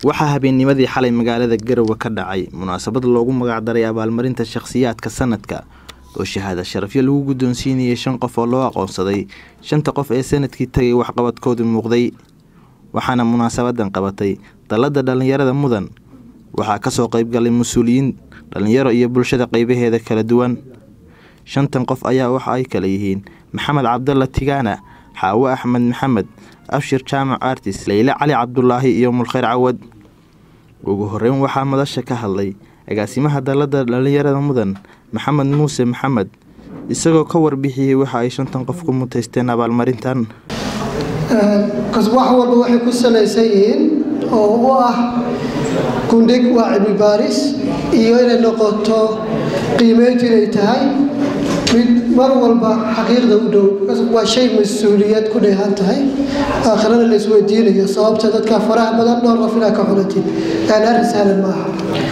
waxaa habeennimadii xalay magaalada garowe ka dhacay munaasabad loogu magacdaray abaalmarinta shakhsiyaadka sanadka oo shahaada sharafyo lagu guddoonsiinayay shan qof oo loo aqoonsaday shanta qof ee sanadkii tagay waxqabadkoodu muuqday waxaana munaasabadan qabatay dalladda dhallinyarada mudan waxaa kasoo qaybgalay mas-uuliyiin dhallinyaro iyo bulshada qeybaheeda kala duwan shantan qof ayaa waxa ay kala yihiin maxamed cabdalla tigaana xaawo axmed maxamed abshir jaamac artis leyle cali cabdulaahi iyo mulkheyr cawad ugu horeyn waxaa madasha ka hadlay agaasimaha dalladda dhallinyarada mudan maxamed muuse maxamed isagoo ka warbixiyey waxa ay shantan qof ku mutaysteen abaalmarintan wax walba waxay ku salaysan yihiin oo u ah gundhig waa cilmi baaris iyo inay noqoto qiimeyntu inay tahay mid mar walba xaqiiqda u dhow waa shay mas-uuliyad ku dheehan tahay aakhirana la isweydiinayo sababta dadka faraha badan dhowr qof inaa ka xulatid aan arrin sahlan maaha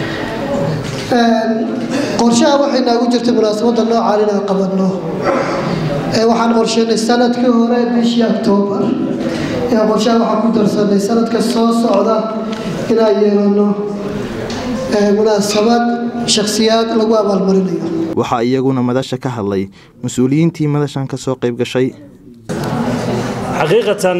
qorshaha waxay naagu jirtay munaasabadda noocaan inaan qabanno waxaan qorsheynay sanadkii hore bishii octoobar qorshaha waxaan ku darsanay sanadka soo socda inaan yeelano munaasabad shakhsiyaad lagu abaalmarinayo waxaa iyaguna madasha ka hadlay mas-uuliyiintii madashan ka soo qayb gashay xaqiiqatan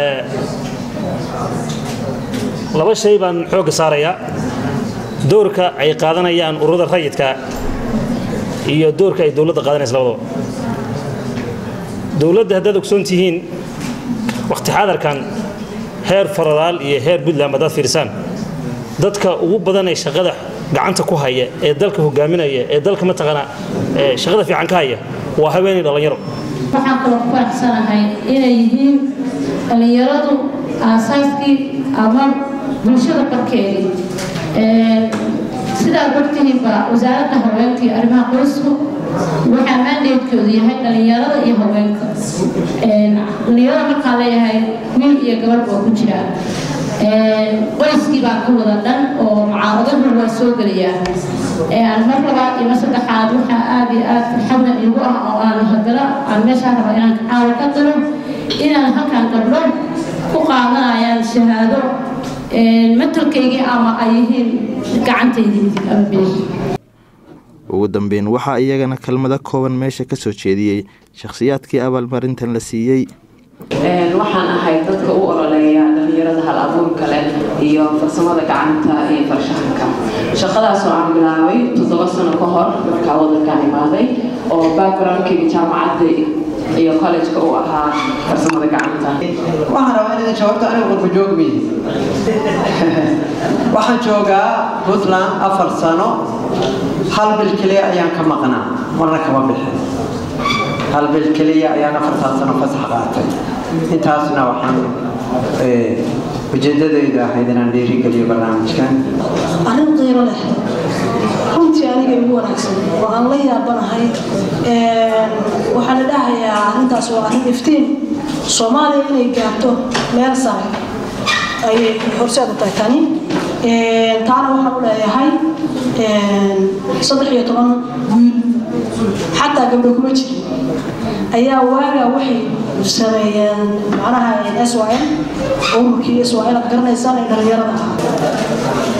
laba shay baan xoogga saarayaa doorka ay qaadanayaan ururada rayidka iyo doorka ay dowladda qaadanaysa labadaba dowladda haddaad ogsoon tihiin wakhti xadarkan heer faradaal iyo heer puntland haddaad fiirsaan dadka ugu badan ee shaqada gacanta ku haya ee dalka hogaaminaya ee dalka mataqaanaa shaqada fiican ka haya waa haweenay dhallinyaro waxaan kaloo ku faraxsanahay inay yihiin dhallinyaradu aasaaskii ama bulshada barkeedii sidaad ogtihiinba wasaaradda haweenka iyo arrimaha qoysku waxaa maandeedkoodu yahay dhallinyarada iyo haweenka dhallinyarada markaan leeyahay wiil iyo gabadh baa ku jiraa qoyskii baa ka wada dhan oo mucaaradadu waa soo gelayaa mar labaad iyo mar saddexaad waxaa aad iyo aad farxadna igu ah oo aan hadala aan meeshaa raba inaan caawa ka dalo inaan halkaan gabdho ku qaadanayaan shahaado matalkaygii ama ay yihiin gacantaydii ama bidix ugu dambeyn waxaa iyagana kelmado kooban meesha ka soo jeediyey shakhsiyaadkii abaalmarintan la siiyey waxaan ahay dadka u ololeeya dhallinyarada hal abuurka leh iyo farsamada gacanta iyo farshaxanka shaqadaas oo aan bilaabay toddoba sano ka hor markaa wadankaan imaaday oo backgroundkayga jaamacadda iyo collejka uu ahaa farsamada gacanta waxaan rabaa inaad jawaabto anigu qurba joogmi waxaan joogaa puntland afar sano hal bil keliya ayaan ka maqnaa marna kama bixin hal bil keliya ayaan afartaa sano fasax qaatay intaasna waxaan ujeedadaydu ahayd inaan dhiirigeliyo barnaamijkan arrin qiiro leh runtii aniga igu wanaagsan oo aan la yaabanahay waxaa la dhahayaa arrintaas waa arrin iftiin soomaaliya inay gaarto meel sare ayay horseed u tahay tani taana waxaan u leeyahay saddex iyo toban wiil xataa gabdho kuma jirin ayaa waagaa waxay sameeyeen macnaha s y l ururkii s y l aad garanaysaan ee dhallinyarada ah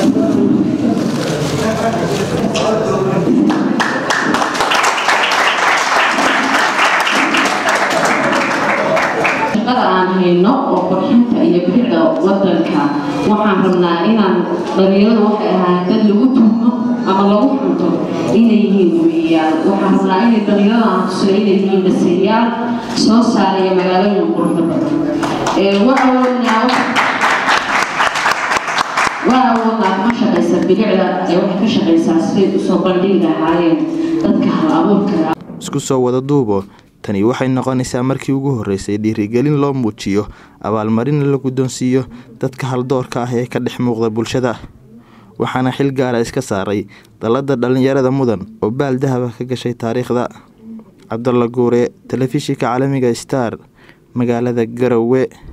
shaqada aan hayno oo qurxinta iyo bixida wadanka waxaan rabnaa inaan dhalinyaradu waxay ahaa dad lagu tuhmo ama lagu xunto inay yihiin weeyaan waxaan rabnaa inay dhalinyarada aan tusay inay yihiin baseeyaal soo saaraya magaalooyin quruxda badan waa awoodnaa waa awoodnaa kama shaqaysa bilicda ee waxay ka shaqaysaa siday usoo bandhigi lahaayeen dadka hal abuurka isku soo wada duubo tani waxay noqonaysaa markii ugu horreysay dhiirigelin loo muujiyo abaalmarin la guddoonsiiyo dadka haldoorka ah ee ka dhex muuqda bulshada waxaana xil gaara iska saaray dalladda dhallinyarada mudan oo baal dahaba ka gashay taariikhda cabdalla guure telefishinka caalamiga star magaalada garowe